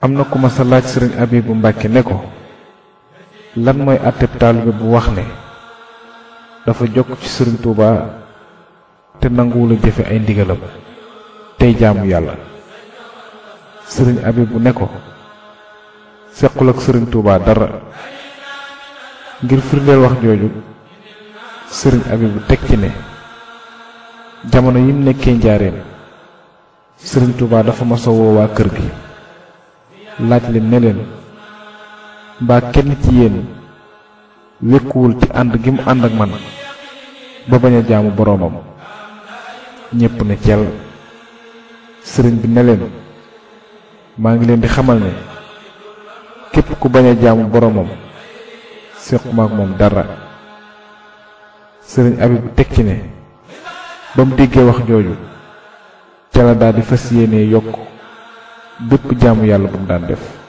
am na ku ma sa laaj sëriñ Abibu Mbàkke ne ko lan mooy àtteb taalibe bu wax ne dafa jokk ci sëriñ Tuuba te nanguwula jëfe ay ndigalam tey jaamu yàlla sëriñ Abibu ne ko sequl ak sëriñ Tuuba dara ngir firndeel wax jooju sëriñ Abibu teg ci ne jamono yim nekkee njaareem sëriñ Tuuba dafa masa woo waa kër gi laaj leen ne leen mbaa kenn ci yéen wékkuwul ci ànd gi mu ànd ak man ba bañ a jaamu boroomam ñépp ne cel sëriñ bi ne leen maa ngi leen di xamal ne képp ku bañ a jaamu boroomam séquma ak moom dara sëriñ Abibu teg ci ne ba mu déggee wax jooju ca la daal di fas yéene yokk bépp jaamu yàlla bu mu daan def